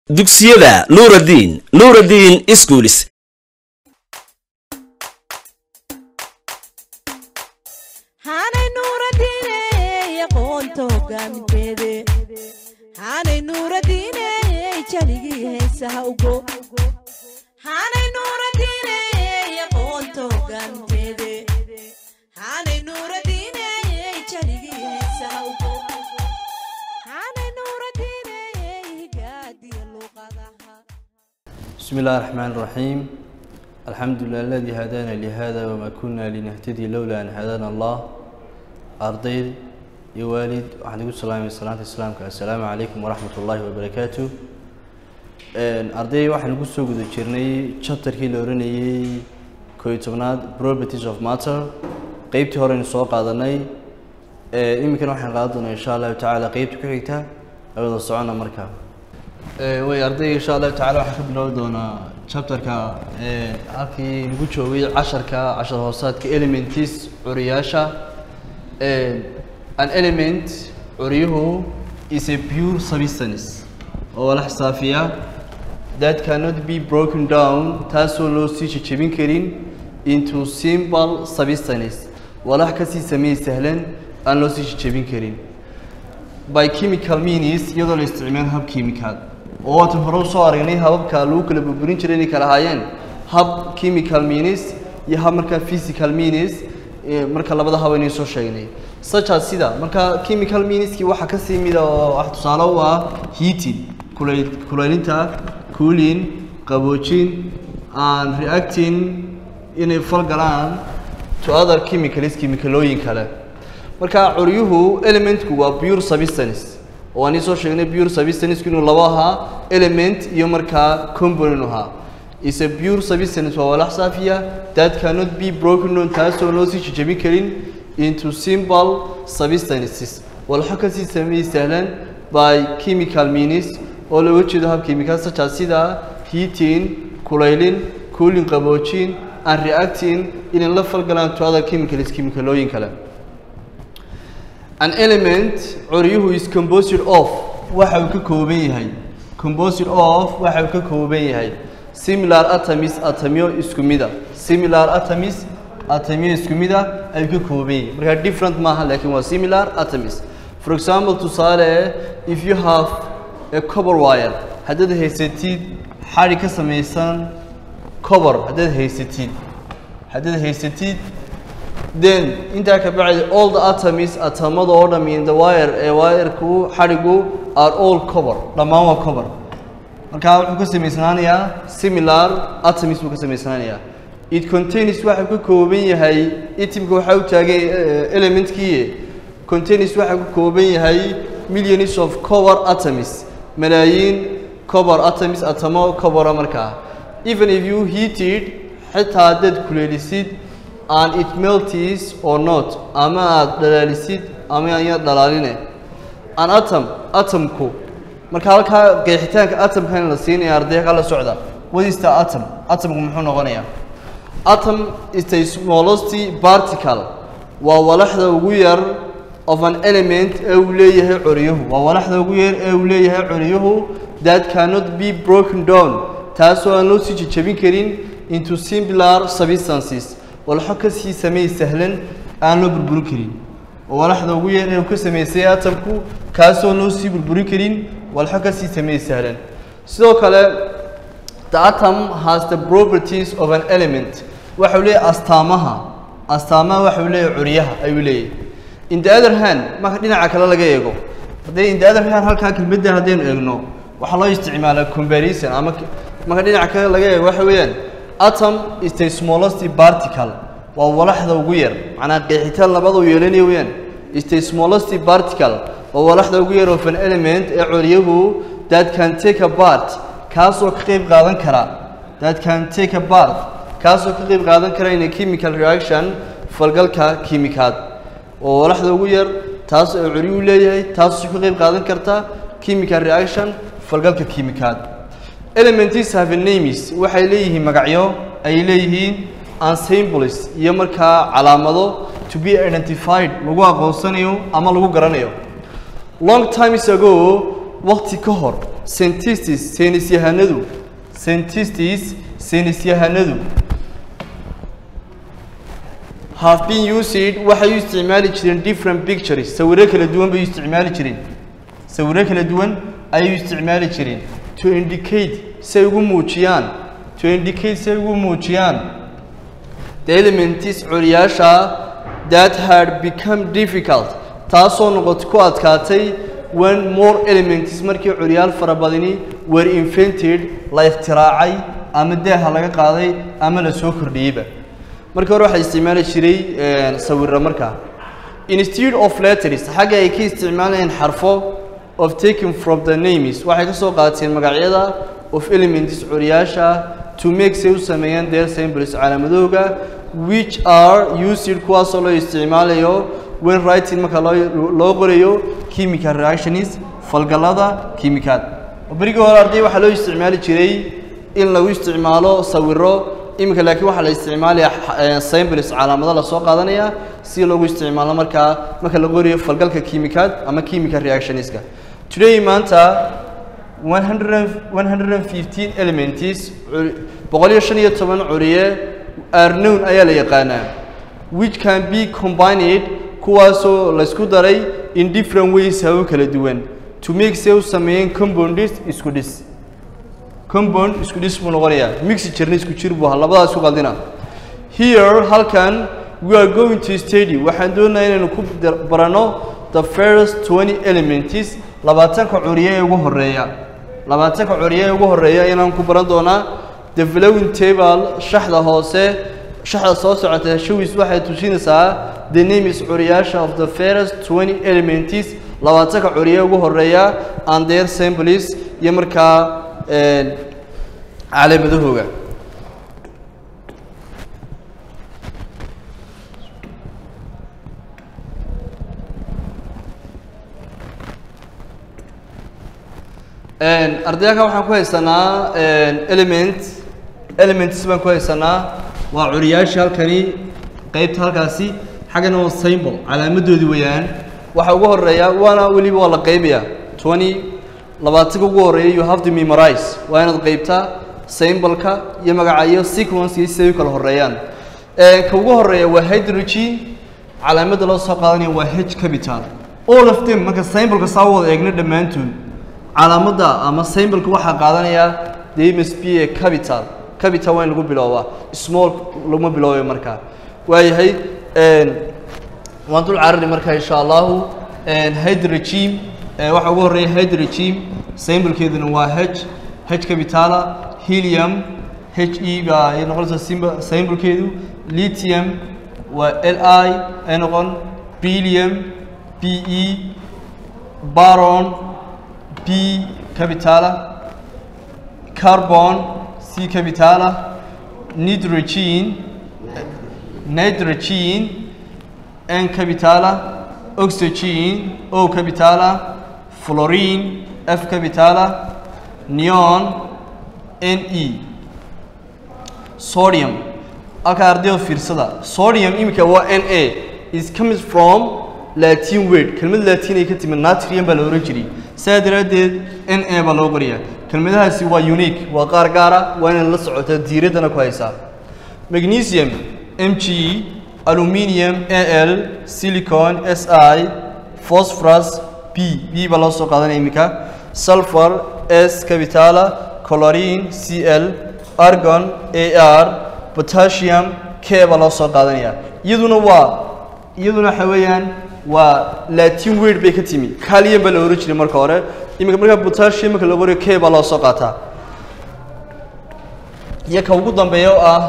dugsiyada nuuraddiin nuuraddiin iskuulis haanay nuuradiine aqoonta hogaaminteede haanay nuuradiine jaligii heesaha ugo haanay nuuradiine aqoonta hogaaminteede haanay nuuradiine jaligii heesaha ugo haanay nuuradiine higaadiya luuqadaha بسم الله الرحمن الرحيم الحمد لله الذي هدانا لهذا وما كنا لنهتدي لولا أن هدانا الله أرضي يا والد waxaan igu salaamay salaanta islaamka assalaamu calaykum waraxmat ullaahi wabarakaatu arday waxaan ugu soo guda jirnay chapterkii la oranayey koo iyo tobnaad properties of matter qeybtii horeynu soo qaadanay iminkana waxaan qaadan doonaa insha allahu tacaala qeybta ku xigta awada socona markaa way ardayga insha allahu tacala waxaan ka bilaabi doonaa chapterka halkii lagu joogay casharka cashar hoosaadka elements curiyaasha an element curiyuhu is a pure substance oo la xisaafiya that cannot be broken down taasoo loo sii jejebin karin into simple substance walax kasii sameey sahlan aan loo sii jejebin karin by chemical means iyadoo la isticmaalo hab kiimikaad oo waatan hore usoo aragnay hababka lagu kala burburin jiray inay kala ahaayeen hab chemical means iyo hab markaa physical means marka labada hab aynay soo sheegnay sajaas sida marka chemical meanskii waxaa kasii mida oo wax tusaale u ah heating kulay kulaylinta cooling qaboojin and reacting inay fal galaan to other chemicals chemicalooyin kale marka curyuhu elementku waa pure substance oo aan soo sheegnay pure substance inuu laba ahaa element iyo markaa component ahaa is a pure substance waa walax saafiya that cannot be broken down taasoo loo sii jejebin karin into simple substances walxo kasii sameeyey sahlan by chemical means oo looga jeedo hab chemical such as sida heating kulaylin cooling qaboojin and reacting inay la falgalaan to other chemicals chemicalooyin kale an element curyuhu is composed of waxa uu ka kooban yahay composed of waxa uu ka kooban yahay similar atoms atomyo isku mida similar atoms atomyo isku mida ayuu ka kooban yahay marka different maaha laakiin waa similar atoms for example tusaale if you have a copper wire haddaad haysatid xadhi ka samaysan copper haddaad haysatid haddaad haysatid then intaa ka bacdi all the atoms atomada oo dham in the wire ee wireku xadhigu are all cover dhammaan waa cover marka wuxuu ka samaysnaanayaa similar atoms buu ka samaysnaanayaa it contains waxa ka kooban yahay itimka waxa u taagay elementkii contains waxa ka kooban yahay millions of cover atoms malaayiin cover atoms atomo covera markaa even if you heat it xitaa haddaad kuleelisid and it melts or not ama aad dhalaalisid ama anya dhalaaline an atom atomku marka halkaa qeexitaanka atomkan la siinaya ardayga la socda what is the atom atomku muxuu noqonayaa atom is the smallest particle waa walaxda ugu yar of an element ee uu leeyahay curiyuhu waa walaxda ugu yar ee uu leeyahay curiyuhu that cannot be broken down taasoo aan loo sii jejebin karin into similar substances walxo kasii sameey sahlan aan loo burburin karin oo walaxda ugu yar ee uu ka sameysay atomku kaasoo loo sii burburin karin walxo kasii sameey sahlan sidoo kale the atom has the properties of an element waxau leeyahay astaamaha astaamaha waxau leeyahay curyaha ayuu leeyahay in the other hand marka dhinaca kale laga eego haddii in the other hand halkaa kelmadda haddaynu eegno waxaa loo isticmaalaa comparison ama marka dhinaca kale laga eego waxa weeyaan atom is the smallest particle waa walaxda ugu yar macnaa qeexitaan labada u yeelanaya weeyaan is the smallest particle waa walaxda ugu yar of an element ee curyahu that can take a part kaasoo ka qayb qaadan kara that can take a part kaasoo ka qayb qaadan kara in a chemical reaction falgalka kiimikaad waa walaxda ugu yar taas ee curyuhu leeyahay taasoo ka qayb qaadan karta chemical reaction falgalka kiimikaad elements have names waxay leeyihiin magacyo ay leeyihiin and symbols iyo markaa calaamado to be identified lagu aqoonsanayo ama lagu garanayo long times ago waqti ka hor scientists saynis yahanadu scientists saynis yahanadu have been used waxay u isticmaali jireen different pictures sawiro kala duwan bay u isticmaali jireen sawiro kala duwan ayay u isticmaali jireen to indicate si ay ugu muujiyaan to indicate si ay ugu muujiyaan the elements curiyaasha that had become difficult taasoo noqot ku adkaatay when more elements markii curyaal fara badani were invented la ikhtiraacay ama daaha laga qaaday ama la soo kordhiyeyba markii hore waxaa isticmaali jiray sawiro markaa instead of letters xagga ay ka isticmaalayeen xarfo of taking from the names waxay ka soo qaateen magacyada of elements curyaasha to make say u sameeyaan their symbols calaamadooga which are used kuwaasoo loo isticmaalayo when writing marka loo loo qorayo chemical reactions falgalada kiimikaad berigii hore arday waxaa loo isticmaali jiray in lagu isticmaalo sawiro iminka laakiin waxaa la isticmaalaya symbols calaamado lasoo qaadanaya si loogu isticmaalo markaa marka la qorayo falgalka kiimikaad ama chemical reactionska today maanta 100 115 elements boqol iyo shan iyo toban curiye are known ayaa la yaqaanaa which can be combined kuwaasoo laysku daray in different ways hababo kala duwan to make say u sameeyeen compounds isku dhis compound isku dhis buu noqonayaa mixi jirna isku jir buu ahaa labadaas isku qaldina here halkan we are going to study waxaan doonayaa inaynu ku barano the first 20 elements labaatanka curiye ee ugu horeeya labaatanka curiye ee ugu horeeya inaan ku baran doonaa the following table shaxda hoose shaxda soo socota shawis waxay tusinaysaa the names curiyaasha of the first 20 elements labaatanka curiye ugu horeeya and their symbols iyo markaa calaamadahooga ardayaka waxaan ku haysanaa element elements baan ku haysanaa waa curiyaasha halkani qeybta halkaasi xaggana waa symbol calaamadoodi weeyaan waxa ugu horeeya waana weliba waa la qeybaya twenty labaatanka ugu horeeya you have to memorize waa inaad qeybtaa symbolka iyo magaca iyo sequence iyo siday u kala horeeyaan ka ugu horeeya waa hydrogen calaamada loo soo qaadanaya waa h capital all of them marka symbolka saa wada eegna dhammaantood calaamadda ama symbolka waxaa qaadanaya they must be a capital capital waa in lagu biloobaa small laguma biloobayo markaa waayahay waan dul carari marka insha allahu hydrogen waxaa ugu horeeya hydrogen symbolkeeduna waa h h capitala helium h e baa ay noqonaysaa symbol symbolkeedu lithium waa l i ay noqon beryllium b e baron b capitala carbon c capitala nitrogen nitrogen n capitala oxygen o capitala fluorine f capitala neon n e sodium halkaa ardayda fiirsada sodium iminka waa n a is comes from latin word kelmad latin ay ka timid natrium baa la ohan jiray saa daraaddeed n a baa loo qoriyaa kelmadahaasi waa unique waa qaar gaara waa inaad la socotaa diiraddana ku haysaa magnesium m g aluminium a l silicon s i phosphorus b b baa loo soo qaadanaya iminka sulfur s capitala chlorine c l argon a r potassium k baa loo soo qaadanaya iyaduna waa iyaduna waxa weeyaan waa latin word bay ka timi calium baa la ohan jiray marka hore iminka markaa potassium marka loo qoriyo k baa loo soo qaataa iyo ka ugu dambeeya oo ah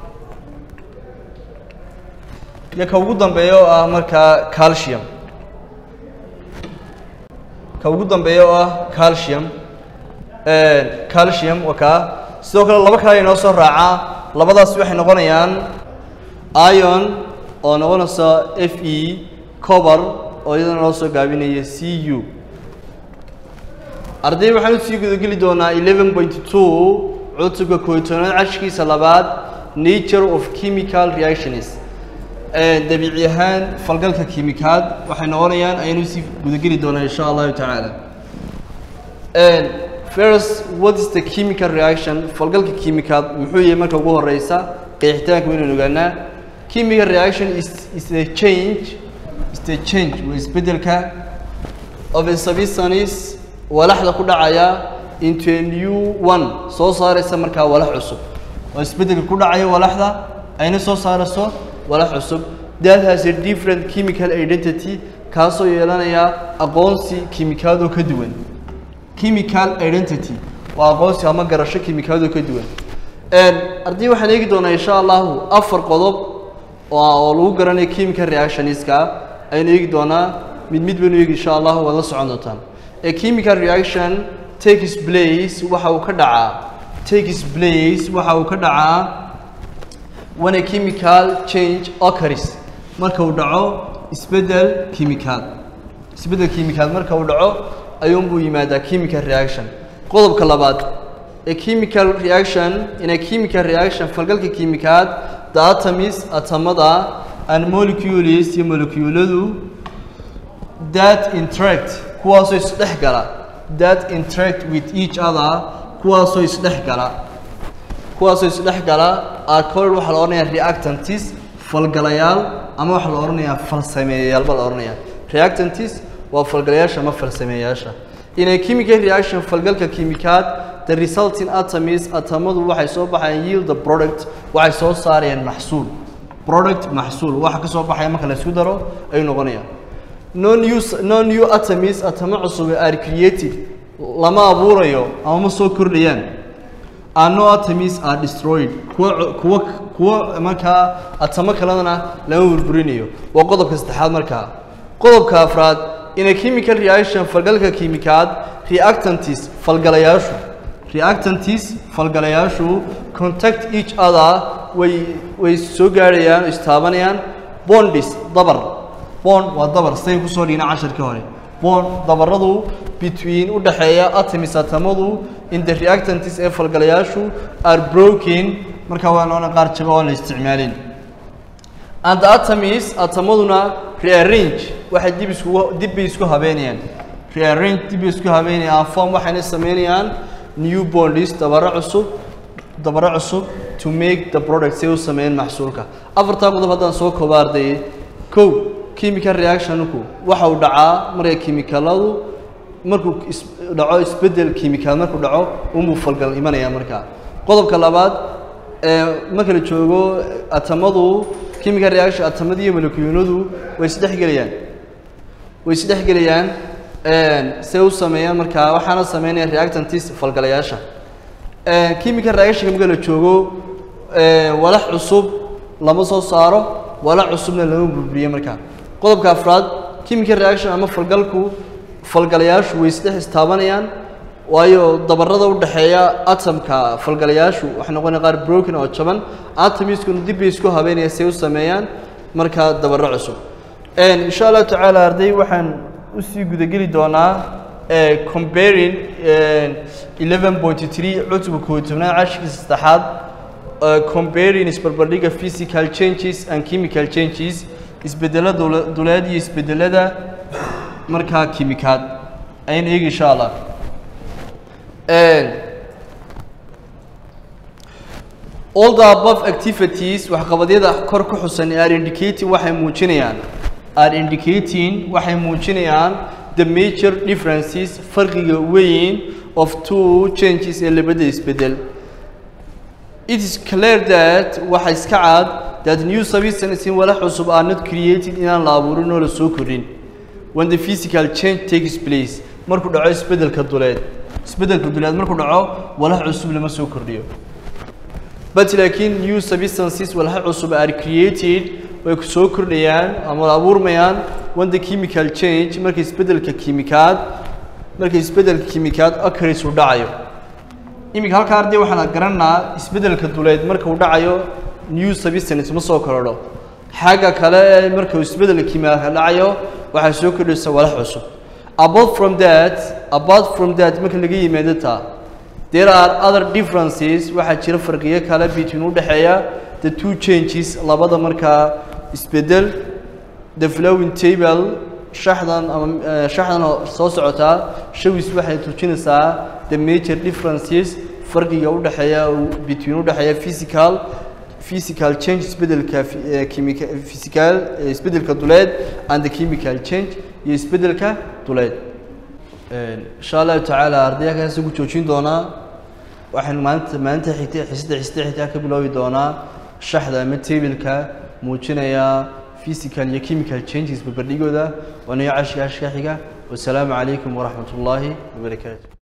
iyo ka ugu dambeeya oo ah markaa calcium ka ugu dambeeya oo ah calcium calcium waa kaa sidoo kale laba kale inoo soo raacaa labadaas waxay noqonayaan ion oo noqonaysa f e cober oo iyadana loo soo gaabinaya c u arday waxaan usii gudageli doonaa eleven point two cutubka kooytoonaad cashkiisa labaad nature of chemical reactions dabiici ahaan falgalka kiimikaad waxay noqonayaan ayaynu usii gudageli doonaa insha allahu tacaala first what is the chemical reaction falgalka kiimikaad muxuu yahay marka ugu horeysa qeexitaanka waynu ogaanaa chemical reaction is, is the change is the change waa isbedelka of a substance walaxda ku dhacaya into a new one soo saaraysa markaa walax cusub oo isbedelka ku dhacaya walaxda ayna soo saarayso walax cusub that has a different chemical identity kaasoo yeelanaya aqoonsi kiimikaadoo ka duwan chemical identity waa aqoonsi ama garasho kiimikaadoo ka duwan ardii waxaan eegi doonaa insha allahu afar qodob oo oo lagu garanayo chemical reactionska aynu eegi doonaa mid mid baynu eegi insha allahu waad la socon doontaan a chemical reaction takes place waxa uu ka dhacaa takes place waxa uu ka dhacaa when a chemical change occurs marka uu dhaco isbedel kiimikaad isbedel kiimikaad marka uu dhaco ayuunbuu yimaadaa chemical reaction qodobka labaad a chemical reaction in a chemical reaction falgalka kiimikaad the atoms atamada and molecules iyo molecuuladu that interact kuwaasoo isdhex gala that interact with each other kuwaasoo isdhex gala kuwaasoo isdhex gala are called waxaa la odhanayaa reactantis falgalayaal ama waxaa la odhanayaa falsameeyayaal baa la odhanayaa reactantis waa falgalayaasha ama falsameeyayaasha in a chemical reaction falgalka kiimikaad the resulting atoms atamadu waxay soo baxayaan yield the product waxay soo saarayaan maxsuul product maxsuul waxa ka soo baxaya marka la isku daro ayuu noqonayaan no new no new atoms atamo cusub are created lama abuurayo ama ma soo kordhayaan and no atoms are destroyed kuwa kuwa kuwa markaa atamo kaledana lama burburinayo waa qodobka saddexaad markaa qodobka afraad in a chemical reaction falgalka kiimikaad reactantis falgalayaashu reactantis falgalayaashu contact each other way way soo gaarayaan oo istaabanayaan bondis dabar bond waa dabar say kusoo dhigna casharkii hore bond dabaradu between u dhexeeya atoms atamadu in the reactantis ee falgalayaashu are broken marka waa noona qaar jaba oo la isticmaalin and the atoms atamaduna rearrange waxay dib isku dib bay isku habeynayaan rearrange dib bay isku habeynayaan form waxayna sameynayaan new bonds dabaro cusub dabaro cusub to make the product say u sameeyaan maxsuulka afartaa qodob haddaan soo kooba ardayay kow chemical reactionku waxa uu dhacaa markay kiimikaladu markuu is dhaco isbedel kiimikaal markuu dhaco unbuu falgal imanaya markaa qodobka labaad ee marka la joogo atamadu chemical reaction atamada iyo molecuuladu way isdhexgelayaan way isdhexgelayaan say u sameeyaan markaa waxaana sameynaya reactantis falgalayaasha chemical reaction marka la joogo walax cusub lama soo saaro walax cusubna lama burburiyo markaa qodobka afraad chemical reaction ama falgalku falgalayaashu way isdhex istaabanayaan waayo dabarada u dhexeeya atomka falgalayaashu waxay noqonaya qaar broken oo jaban atomiskuna dib bay isku habeynaya say u sameeyaan markaa dabaro cusub insha allahu tacaala arday waxaan usii gudageli doonaa comparing eleven point three cutubka koob tobnaad cashirkii saddexaad comparing isbarbardhiga physical changes and chemical changes isbedela duleed iyo isbedelada markaa kiimikaad ayaan eegi insha allah all the above activities waxqabadyada kor ku xusan are indicating waxay muujinayaan are indicating waxay muujinayaan the major differences farqiga weyn of two changes ee labada isbedel it is clear that waxa iska cad that new substances in walax cusub are not created inaan la abuurin oo la soo korin when the physical change takes place markuu dhaco isbedelka duleed isbedelka duleed markuu dhaco walax cusub lama soo kordhiyo but laakiin new substances walax cusub are created way soo kordhayaan ama abuurmayaan when the chemical change marka isbedelka kiimikaad marka isbedelka kiimikaad occurs uu dhacayo iminka halka arday waxaan garanaa isbedelka duleed marka uu dhacayo new substance ma soo korodho xagga kale marka uu isbedelka kiimikaad dhacayo waxay soo kordhaysa walax cusub apart from that apart from that marka laga yimaado taa there are other differences waxaa jira farqiyo kale between u dhexeeya the two changes labada markaa isbedel the flowing table shaxdan ama eh, shaxdan oo soo socotaa shawis waxay tuujinaysaa the major differences farqiga u dhexeeya between u dhexeeya physical physical change isbedelka fi- eh, chemical physical eh, isbedelka duleed and the chemical change iyo isbedelka duleed Een, insha allahu tacaala ardayakaas ugu joojin doonaa waxaan maalinta maalinta xigtay xisada xisada xigtaa ka biloobi doonaa shaxda ama tabilka muujinaya physical iyo chemical changes barbardhigooda waa niyo cashka ashka xiga wasalaamu calaykum waraxmat ullaahi wabarakaatu